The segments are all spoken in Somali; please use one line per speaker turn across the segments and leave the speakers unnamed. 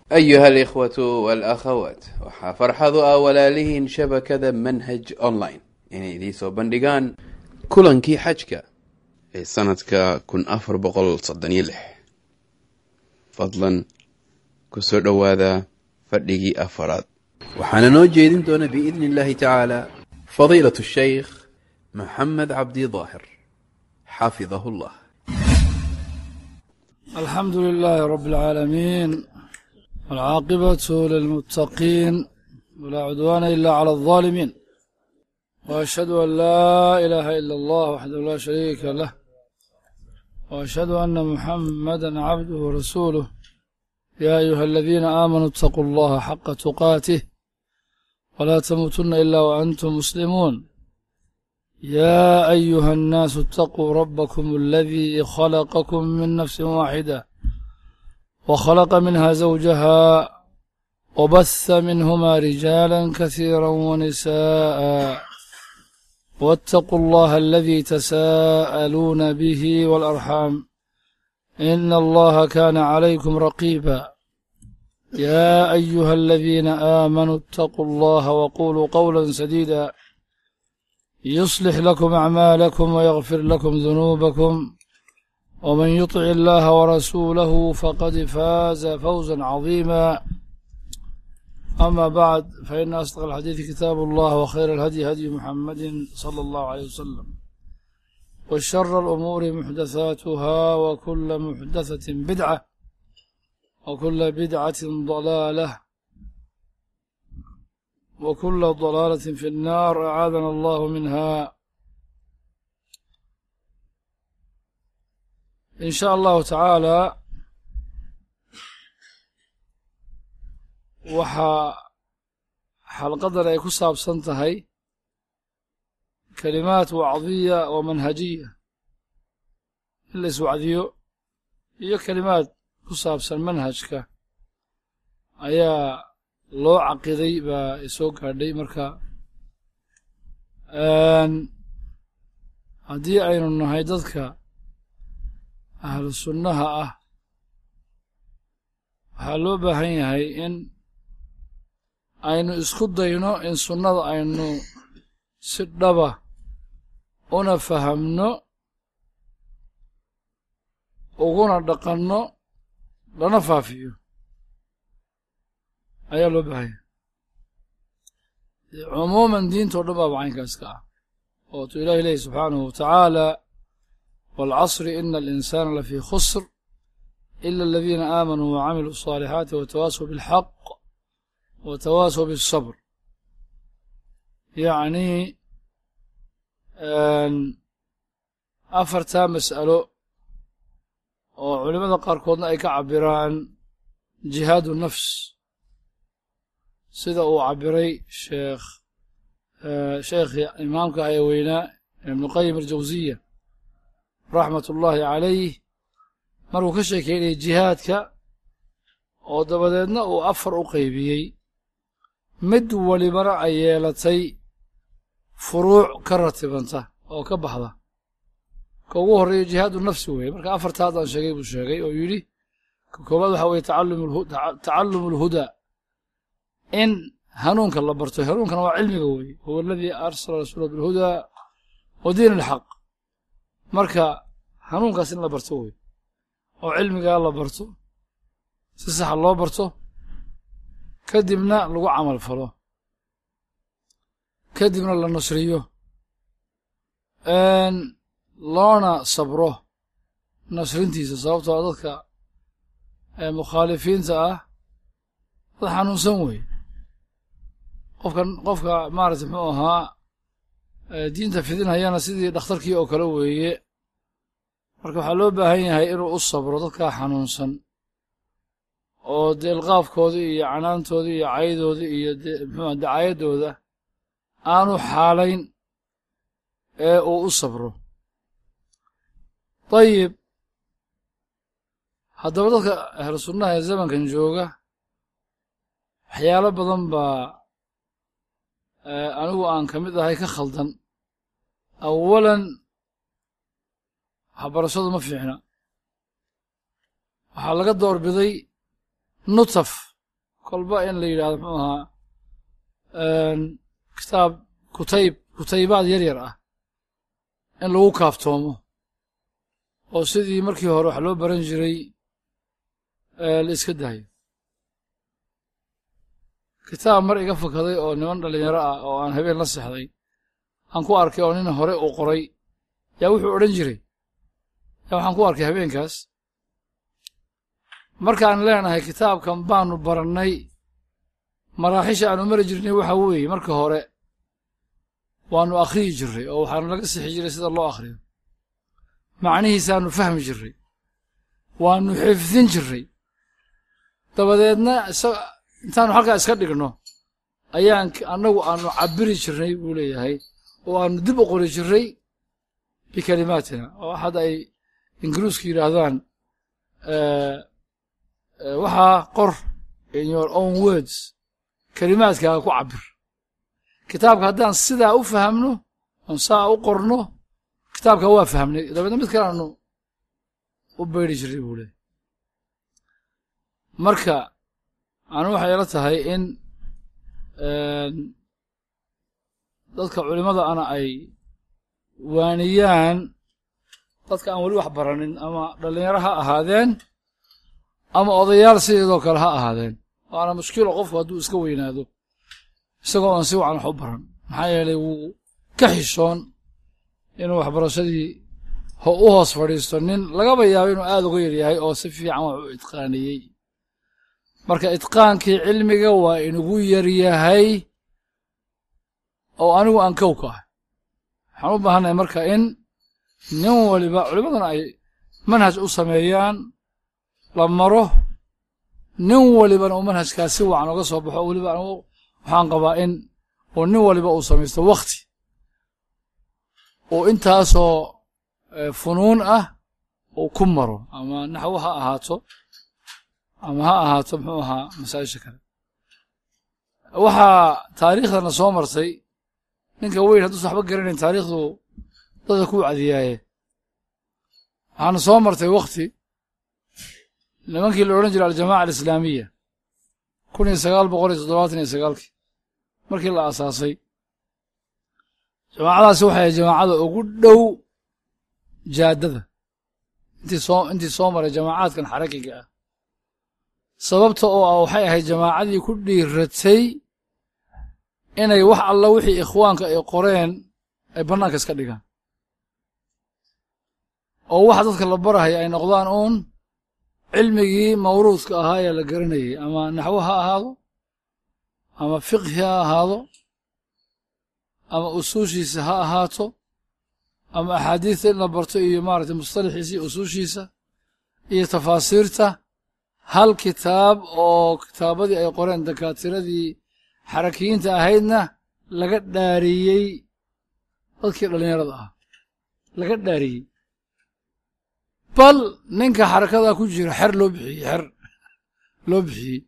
ayuha alikhwatu walakhawaat waxaa farxadu ah walaalihiin shabakada manhaj online inay idiin soo bandhigaan kulankii xajka ee sanadka kun afar boqol soddon iyo lix fadlan ku soo dhowaada fadhigii afaraad waxaana noo jeedin doona biidni illahi tacaala fadiilat shaykh maxamed cabdi daahir xafidahu llah
الحمد لله رب العالمين والعاقبة للمتقين ولا عدوان إلا على الظالمين وأشهد أن لا إله إلا الله وحده لا شريك له وأشهد أن محمدا عبده ورسوله يا أيها الذين آمنوا اتقوا الله حق تقاته ولا تموتن إلا وأنتم مسلمون يا أيها الناس اتقوا ربكم الذي خلقكم من نفس واحدة وخلق منها زوجها وبث منهما رجالا كثيرا ونساء واتقوا الله الذي تساءلون به والأرحام إن الله كان عليكم رقيبا يا أيها الذين آمنوا اتقوا الله وقولوا قولا سديدا يصلح لكم أعمالكم ويغفر لكم ذنوبكم ومن يطع الله ورسوله فقد فاز فوزا عظيما أما بعد فإن أصدق الحديث كتاب الله وخير الهدي هدي محمد صلى الله عليه وسلم وشر الأمور محدثاتها وكل محدثة بدعة وكل بدعة ضلالة وكل ضلالة في النار أعاذنا الله منها إن شاء الله تعالى waxaa xalqadan ay ku saabsan tahay kelimaat wacdiya oo manhajiya in la iswacdiyo iyo kelimaad ku saabsan manhajka ayaa loo caqiday baa isoo gaadhay marka haddii aynu nahay dadka ahlu sunnaha ah waxaa loo baahan yahay in aynu isku dayno in sunnada aynu si dhaba una fahamno uguna dhaqanno lana faafiyo ayaa loo baahanya cumuuman diintao dhan baaba caynkaas ka ah ootu ilahi leehi subxaanahu wa tacaala waalcasri ina alinsaana lafii khusr ila aladiina aamanuu wacamiluu الصaalixaati watawaasaw biاlxaq watawaasaw biالsabr yacni afartaa mas'alo oo culimada qaarkoodna ay ka cabiraan jihaadu nafs sida uu cabiray sheekh sheekhii imaamka ah ee weynaa ibnuqayim aljawsiya raxmat ullaahi calayh markuu ka sheekeynayay jihaadka oo dabadeedna uu afar u qaybiyey mid walibana ay yeelatay furuuc ka ratibanta oo ka baxda ka ugu horreeya jihaadu nafsi weeye marka afarta haddaan sheegay buu sheegay oo yidhi ka koobaad waxaa weeye tacallum alhudaa in hanuunka la barto hanuunkana waa cilmiga weeye huwa aladii arsala rasuulahu bilhudaa wa diin alxaq marka hanuunkaas in la barto wey oo cilmigaa la barto si saxa loo barto kadibna lagu camal falo kadibna la nasriyo loona sabro nasrintiisa sababtoo a dadka mukhaalifiinta ah dad xanuunsan weeye qofkan qofka maarata muxuu ahaa diinta fidinhayana sidii dhakhtarkii oo kale weeye marka waxaa loo baahan yahay inuu u sabro dadkaa xanuunsan oo deelqaafkoodii iyo canaantoodii iyo caydoodii iyo mxua dacaayadooda aanu xaalayn ee uu u sabro dayib haddaba dadka ahlu sunnaha ee zamankan jooga waxyaalo badan baa anigu aan ka mid ahay ka khaldan awalan waxbarashadu ma fiicna waxaa laga doorbiday nutaf kolba in la yidhahdo muxuu ahaa kitaab kutayb kutaybaad yar yar ah in lagu kaaftoomo oo sidii markii hore wax loo baran jiray la iska daayo kitaab mar iga fakaday oo niman dhallinyaro ah oo aan habeen la sexday aan ku arkay oo nin hore uu qoray yaa wuxuu odhan jiray yaa waxaan ku arkay habeenkaas markaan leenahay kitaabkan baanu barannay maraaxisha aanu mari jirnay waxa weeye marka hore waannu akhriyi jirray oo waxaanu laga sixi jiray sida loo akhriyo macnihiisaannu fahmi jirray waannu xifdin jirray dabadeedna intaannu halkaa iska dhigno ayaan annagu aanu cabbiri jirnay buu leeyahay oo aanu dib u qori jirray bikalimaatina oo hadda ay ingiriisku yidhaahdaan waxaa qor in your own words kelimaadkaaga ku cabbir kitaabka haddaan sidaa u fahamno oon saa u qorno kitaabka waa fahmnay dabeedna mid kaleanu u bayri jirray buu leeyahy marka anu waxay ila tahay in dadka culimmada ana ay waaniyaan dadka aan weli wax baranin ama dhallinyaro ha ahaadeen ama odayaal sideedoo kale ha ahaadeen waana mushkilo qofku hadduu iska weynaado isagoo aan si wacan wax u baran maxaa yeelay wuu ka xishoon inuu waxbarashadii u hoos fadhiisto nin lagaba yaabo inuu aada uga yaryahay oo si fiican wax u itqaaniyey marka itqaankii cilmiga waa inugu yaryahay oo anigu aan kow ka ah waxaan u baahannahay marka in nin waliba culimmadana ay manhaj u sameeyaan la maro nin walibana uu manhajkaas si wacan uga soo baxo weliba anigu waxaan qabaa in uu nin waliba uu samaysto wakhti uu intaasoo funuun ah uu ku maro ama naxwo ha ahaato ama ha ahaato muxuu ahaa masaa'isha kale waxaa taariikhdana soo martay ninka weyn hadduusa waxba garanayn taariikhdu dadka ku wacdiyaaye waxaana soo martay wakhti nimankii la odhan jiray aljamaca alislaamiya kun iyo sagaal boqol iyo toddobaatan iyo sagaalkii markii la aasaasay jamaacadaasi waxay ahayd jamaacada ugu dhow jaaddada intii soo intii soo maray jamaacaadkan xarakiga ah sababta oo ah waxay ahayd jamaacadii ku dhiiratay inay wax alla wixii ikhwaanka ay qoreen ay bannaanka iska dhigaan oo waxa dadka la barahaya ay noqdaan uun cilmigii mawruudka ahaa ee la garanayay ama naxwo ha ahaado ama fiqhi ha ahaado ama usuushiisa ha ahaato ama axaadiista in la barto iyo maaragtay mustalaxiisa iyo usuushiisa iyo tafaasiirta hal kitaab oo kitaabadii ay qoreen dakaatiradii xarakiyiinta ahaydna laga dhaariyey dadkii dhallinyarada ah laga dhaariyey bal ninka xarakadaa ku jira xer loo bixiyey xer loo bixiyey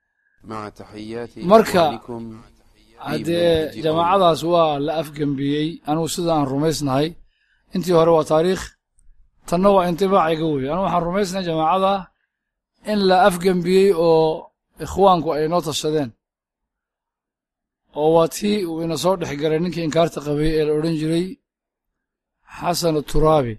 marka haddee jamaacadaas waa la afgembiyey anigu sida aan rumaysnahay intii hore waa taariikh tanna waa intibaaciga wey anigu waxaan rumaysnahay jamaacada in la afgembiyey oo ikhwaanku ay noo tashadeen oo waa tii uu ina soo dhex galay ninkii inkaarta qabay ee la odhan jiray xasan turaabi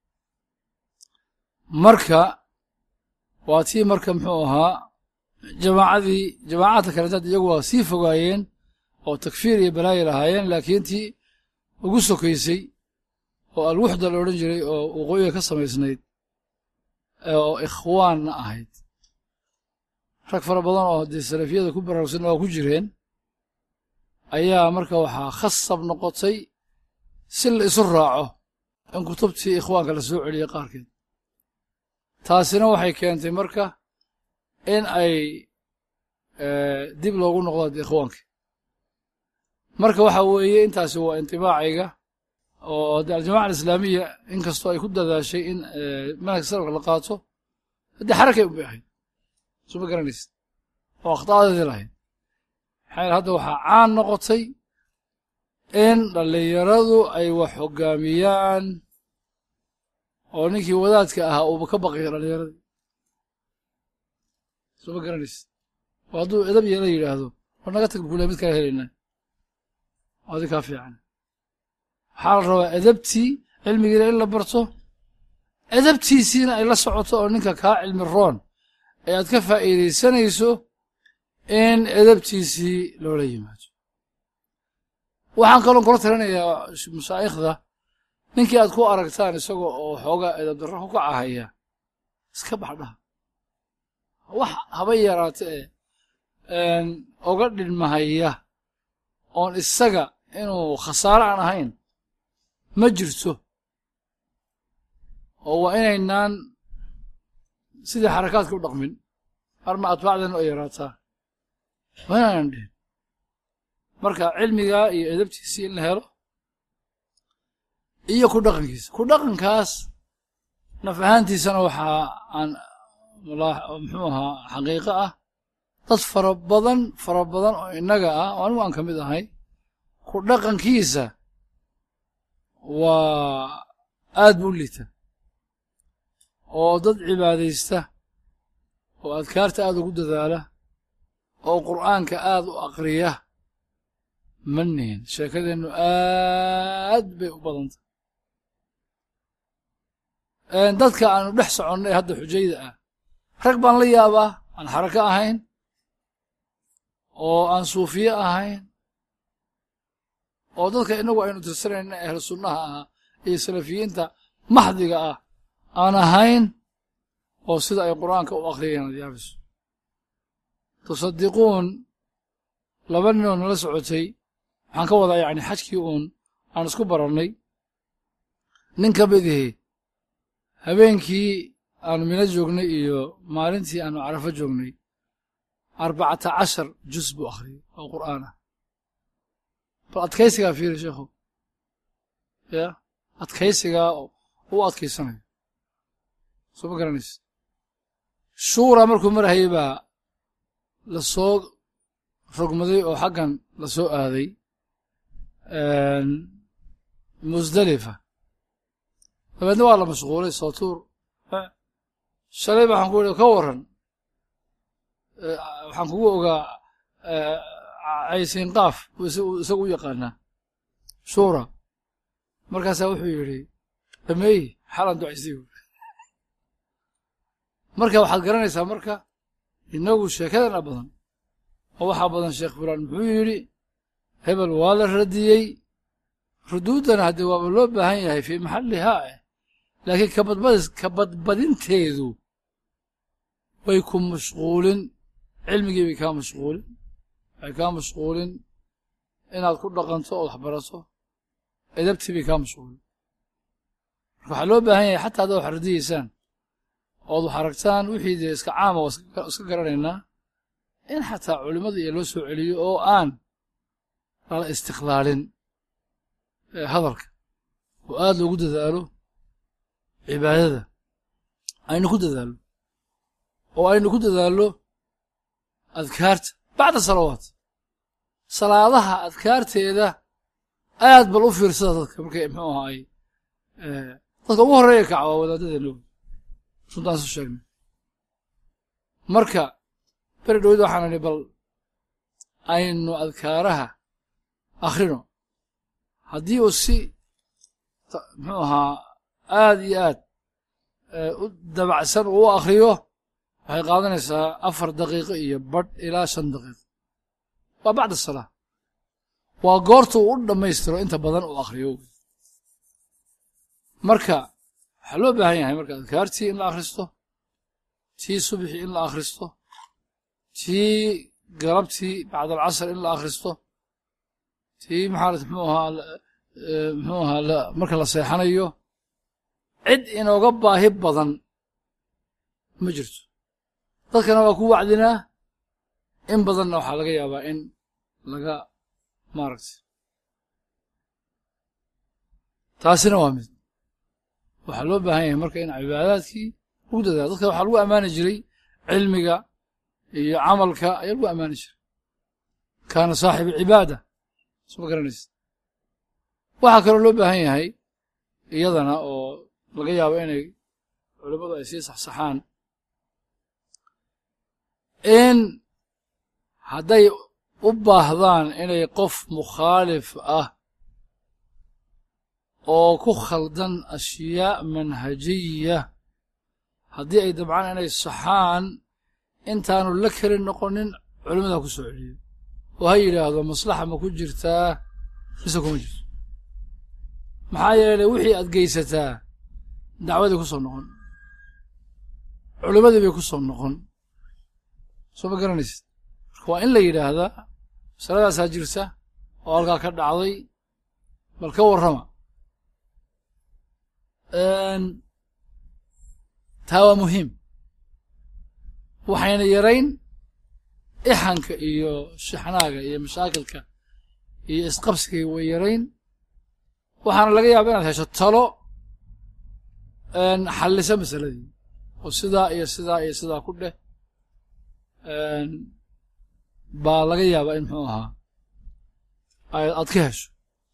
marka waa tii marka muxuu ahaa jamaacadii jamaacadka kaletaad iyagu waa sii fogaayeen oo takfiir iyo balaayi lahaayeen laakiin tii ugu sokaysay oo alwuxda la odhan jiray oo waqooyiga ka samaysnayd oo ikhwaanna ahayd rag fara badan oo dee salafiyada ku baraarugsan waa ku jireen ayaa marka waxaa khasab noqotay si la isu raaco in kutubtii ikhwaanka la soo celiyey qaarkeed taasina waxay keentay marka in ay dib loogu noqdo dee ikhwaanka marka waxa weeye intaasi waa intibaaciga oo de aljamaca alislaamiya inkastoo ay ku dadaashay in manhajka salafka la qaato haddii xarakay unbay ahayd suma garanaysid oo akhta'adeedii lahayd maxaa yaele hadda waxaa caan noqotay in dhallinyaradu ay wax hoggaamiyaan oo ninkii wadaadka ahaa uuba ka baqiyo dhallinyaradii suma garanaysid oo hadduu edab yeela yidhaahdo war naga tag bukule mid kala helaynaa adi kaa fiican waxaa la rabaa edabtii cilmigiina in la barto edabtiisiina ay la socoto oo ninka kaa cilmi roon ee aad ka faa'iidaysanayso in edabtiisii loola yimaado waxaan kaloon kula talinayaa mashaa'ikhda ninkii aad ku aragtaan isagoo oo xoogaa edab darro ku kacahaya iska baxdhaha wax haba yaraate ee oga dhinmahaya oon isaga inuu khasaare aan ahayn ma jirto oo waa inaynaan sidii xarakaadka u dhaqmin arma atbaacdana oo yaraataa waa inaanan dhihin marka cilmigaa iyo edabtiisii in la helo iyo ku dhaqankiisa ku dhaqankaas naf ahaantiisana waxaa aan muxuu ahaa xaqiiqo ah dad fara badan fara badan oo innaga ah oo anigu aan ka mid ahay ku dhaqankiisa waa aad buu u liita oo dad cibaadaysta oo adkaarta aad ugu dadaala oo qur'aanka aad u aqriya ma nihin sheekadeennu aad bay u badantay dadka aanu dhex soconnay hadda xujayda ah rag baan la yaabaa aan xarako ahayn oo aan suufiye ahayn oo dadka innagu aynu tirsanayna ahlu sunnaha ahaa iyo salafiyiinta maxdiga ah aan ahayn oo sida ay qur'aanka u akhriyayaan ad yaabiso tusadiquun laba ninoo nala socotay waxaan ka wadaa yacni xajkii uun aan isku barannay nin ka midihi habeenkii aanu mino joognay iyo maalintii aanu carafo joognay arbacata cashar juz buu akhriyay oo qur'aan ah bal adkaysigaa fiiri sheekhu ya adkaysigaa u adkaysanayo soo ma garanaysa shuura markuu marahayay baa la soo rogmaday oo xaggan la soo aaday musdalifa dabeedna waa la mashquulay sootuur shalay ba waxaan ku ihi ka warran waxaan kugu ogaa caysiin qaaf isagu u yaqaanaa shuura markaasaa wuxuu yidhi dhameey xalan ducaysay marka waxaad garanaysaa marka innagu sheekadana badan oo waxaa badan sheekh fulaan muxuu yidhi hebel waa la radiyey ruduuddana haddee waaba loo baahan yahay fii maxallihaa eh laakiin kabadbadis kabadbadinteedu way ku mashquulin cilmigii bay kaa mashquulin waxay kaa mashquulin inaad ku dhaqanto ood waxbarato edabtii bay kaa mashquulin marka waxaa loo baahan yahay xataa haddaad wax radiyeysaan ood wax aragtaan wixii dee iska caama waa iska garanaynaa in xataa culimmada iyo loo soo celiyo oo aan lala istiqlaalin hadalka oo aad loogu dadaalo cibaadada aynu ku dadaallo oo aynu ku dadaallo adkaarta bacda salawaat salaadaha adkaarteeda aad bal u fiirsada dadka markay muxuu ahaay dadka ugu horreeya kaca waa wadaadadeena runtaan su sheegnay marka beri dhowed waxaan idhi bal aynu adkaaraha akhrino haddii uu si muxuu ahaa aad iyo aad u dabacsan uu u akhriyo waxay qaadanaysaa afar daqiiqo iyo badh ilaa shan daqiiqo waa bacda salaa waa goorta uu u dhammaystiro inta badan uu akhriyo marka waxaa loo baahan yahay marka adkaartii in la akhristo tii subxii in la akhristo tii galabtii bacd alcasr in la akhristo tii maxaarat mxuu ahaa muxuu ahaa marka la seexanayo cid inooga baahi badan ma jirto dadkana waa ku wacdinaa in badanna waxaa laga yaabaa in laga maaragtay taasina waa mid waxaa loo baahan yahay marka in cibaadaadkii lagu dadaalo dadka waxaa lagu ammaani jiray cilmiga iyo camalka ayaa lagu ammaani jiray kaana saaxibu cibaada suma garanaysa waxaa kaloo loo baahan yahay iyadana oo laga yaabo inay culimmadu ay sii saxsaxaan in hadday u baahdaan inay qof mukhaalif ah oo ku khaldan ashyaa manhajiya haddii ay dabcaan inay saxaan intaanu la kelin noqonin culimmada ku soo celiyo oo ha yidhaahdo maslaxa ma ku jirtaa mise kuma jirto maxaa yeelay wixii aad geysataa dacwadii ku soo noqon culimmadii bay ku soo noqon soo ma garanaysid marka waa in la yidhaahdaa masaladaasaa jirta oo halkaa ka dhacday bal ka warrama taa waa muhiim waxayna yarayn ixanka iyo shixnaaga iyo mashaakilka iyo isqabsiga way yarayn waxaana laga yaaba inaad hesho talo xallisa masaladii oo sidaa iyo sidaa iyo sidaa ku dheh baa laga yaabaa in muxuu ahaa aad ka hesho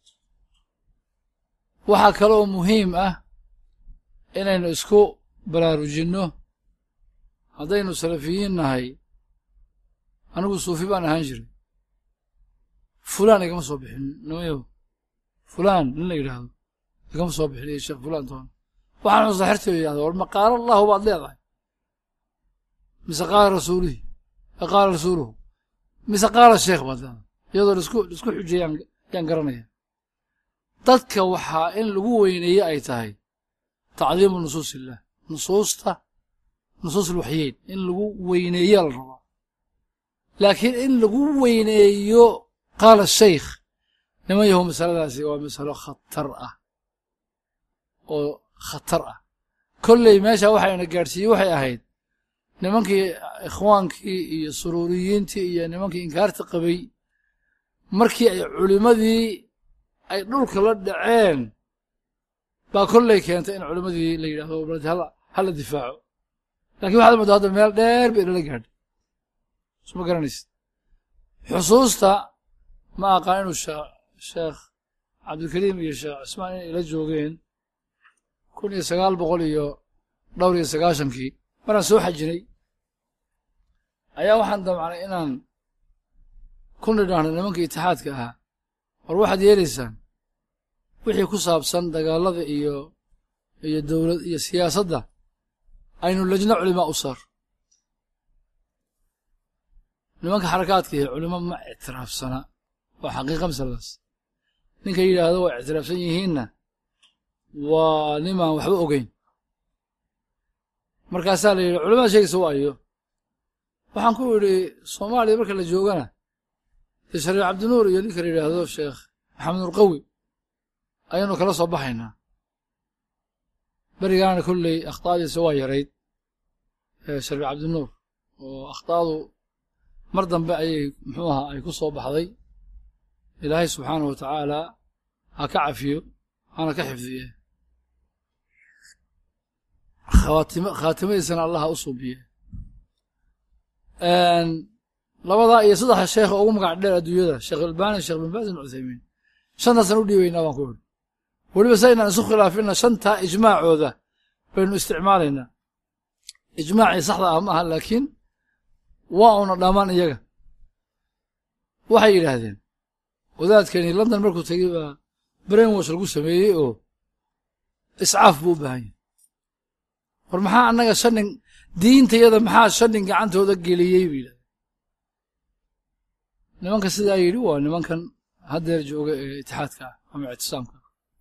waxaa kale oo muhiim ah inaynu isku baraarujinno haddaynu salafiyiin nahay anigu suufi baan ahaan jiray fulaan igama soo bixin nimayo fulaan nin la yidhaahdo igama soo bixin iyo sheekh fulaan toona waxaan xusaa xertooda yidhahda war ma qaala allahu baad leedahay mise qaala rasuulihi qaala rasuuluhu mise qaala sheekh baad leedahay iyadoo laisku laisku xujeeyaan yaan garanaya dadka waxaa in lagu weyneeye ay tahay tacdiimu nusuus illah nusuusta nusuus alwaxyeyn in lagu weyneeya la rabaa laakiin in lagu weyneeyo qaala shaykh niman yahow masaladaasi waa masalo khatar ah oo khatar ah kolley meesha waxayna gaadhsiiyey waxay ahayd nimankii ikhwaankii iyo suruuriyiintii iyo nimankii inkaarta qabay markii ay culimmadii ay dhulka la dhaceen baa kolley keentay in culimmadii la yidhahdo baldi hala hala difaaco lakin waxaad moodaa hadda meel dheer bay inala gaadhay suma garanaysid xusuusta ma aqaan inuu sheekh cabdilkariim iyo sheekh cismaan inay ila joogeen kun iyo sagaal boqol iyo dhowr iyo sagaashankii maraan soo xajinay ayaa waxaan damcnay inaan ku nidhaahno nimankii itixaadka ahaa war waxaad yeelaysaan wixii ku saabsan dagaalada iyo iyo dowlad iyo siyaasadda aynu lajno culimaa u saar nimanka xarakaadka iyo culimo ma ictiraafsana waa xaqiiqa masaladaas ninka yidhaahdo waa ictiraafsan yihiinna waa nimaan waxba ogeyn markaasaa la yidhi culimada sheegaysa waayo waxaan ku idhi soomaaliya marka la joogana dee shariif cabdinuur iyo ninka la yidhaahdo sheekh maxamed nurqawi ayaanu kala soo baxaynaa berigaana kolley akhtaadiisa waa yarayd shariif cabdinuur oo akhtaadu mar dambe ayay muxuu ahaa ay ku soo baxday ilaahay subxaanahu wa tacaala ha ka cafiyo hana ka xifdiye khaatim khaatimadiisana allah ha u suubiye labadaa iyo saddexa sheekha ugu magac dheer adduunyada sheekh albani sheekh bin baas ibn cuthaymiin shantaasaan u dhiibaynaa baan ku idhi weliba sa inaan isu khilaafina shantaa ijmaacooda baynu isticmaalaynaa ijmaacii saxda ah ma aha laakiin waa una dhammaan iyaga waxay yidhaahdeen wadaadkani london markuu tegey baa brainwash lagu sameeyey oo iscaaf buu u baahan yahay war maxaa annaga shanin diintayada maxaa shanin gacantooda geliyey buu yidhahdeen nimanka sidaa yidhi waa nimankan haddeer jooga ee itixaadka ah ama ictisaamka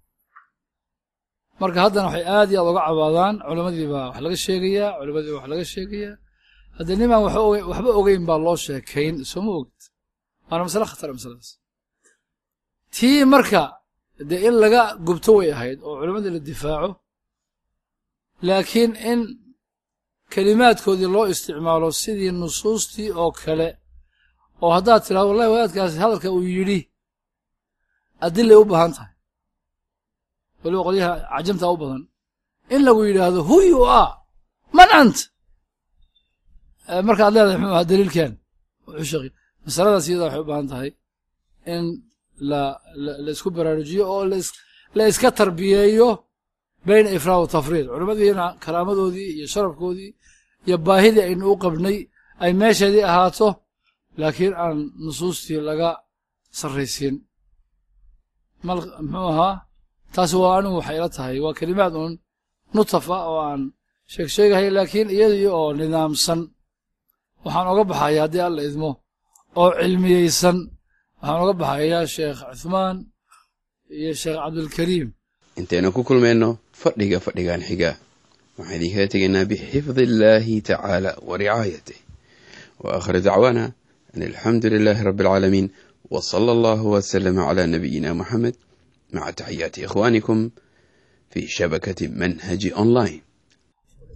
marka haddana waxay aad iyo aad uga cabaadaan culammadii baa wax laga sheegayaa culammadii baa wax laga sheegayaa haddee nimaan waxba ogeyn baa loo sheekayn sooma ogid waana masale khatara masaladaas tii marka dee in laga gubto way ahayd oo culammadii la difaaco laakiin in kelimaadkoodii loo isticmaalo sidii nusuustii oo kale oo haddaad tidhahdo wallahi wadaadkaasi hadalka uu yidhi adilay u baahan tahay weliba qolyaha cajamtaa u badan in lagu yidhaahdo who you are man ant markaad leedahay muxuu ahaa daliilkan wuxuu sheegay masaladaas iyada waxay u baahan tahay in la la isku baraarujiyo oo la iska tarbiyeeyo bayna ifraad wa tafriid culimmadiina karaamadoodii iyo sharafkoodii iyo baahidii aynu u qabnay ay meesheedii ahaato laakiin aan nusuustii laga sarraysiin mal muxuu ahaa taasi waa anigu waxay ila tahay waa kelimaad uun nutafa oo aan sheeg sheegahay laakiin iyadii oo nidaamsan waxaan oga baxaya haddii alla idmo oo cilmiyeysan waxaan oga baxayaa sheekh cuthmaan iyo sheekh cabdulkariim
intaynu ku kulmayno fadhiga fadhigan xiga waxaan idinkaga tegaynaa bixifdi illaahi tacaala wa ricaayatih wa aakhir dacwaana an alxamdu lilaahi rabbi alcaalamiin wa sala allahu wasalama calaa nabiyina moxamed maca taxiyaati ikhwaanikum fi shabakati manhaji online